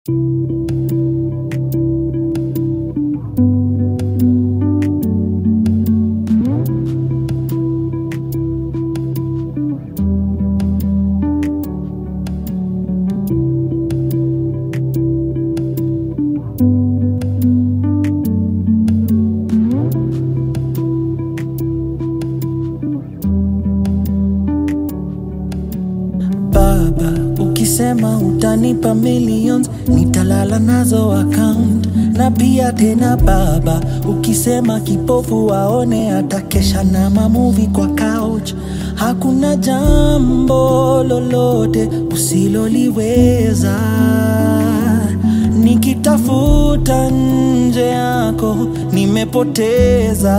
Baba, ukisema utanipa millions, nitalala nazo account. Na pia tena baba, ukisema kipofu waone, atakesha na mamuvi kwa couch. Hakuna jambo lolote usiloliweza. Nikitafuta nje yako nimepoteza.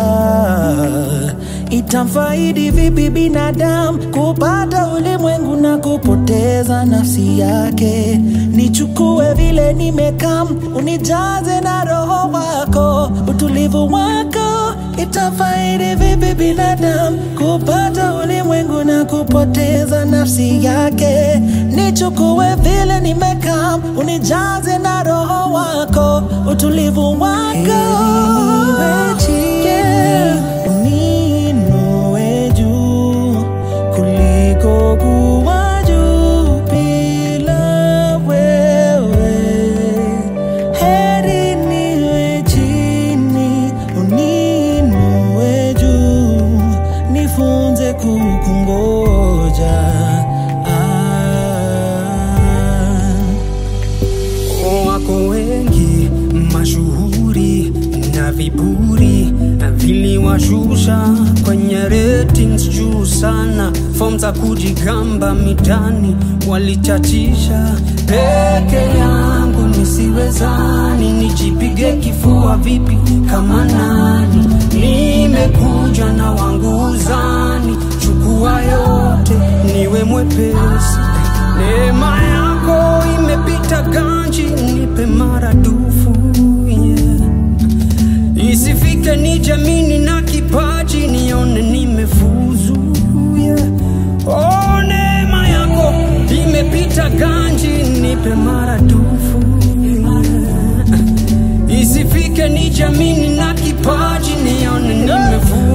Itamfaidi vipi binadamu kupata ulimwengu na kupoteza nafsi yake? Nichukue vile nimekam, unijaze na roho wako, utulivu wako. Itafaidi vipi binadamu kupata ulimwengu na kupoteza nafsi yake? Nichukue vile nimekam, unijaze na roho wako, utulivu wako. Yeah. Uniinue juu kuliko kuwa juu bila wewe. Heri niwe chini, uniinue juu, nifunze kukungoja. Ah. Wako wengi mashuhuri na viburi viliwashusha kwenye ratings juu sana. Form za kujigamba mitani walichachisha. Peke yangu nisiwezani, nijipige kifua vipi kama nani? Nimekuja na wangu uzani, chukua yote niwe mwepesi. Neema yako imepita ganji, nipe maradufu yeah. Isifike ni jamini na kipaji, nione nimefuzu yeah. Oh, neema yako imepita ganji, nipe maradufu yeah. Isifike ni jamini na kipaji, nione nimefuzu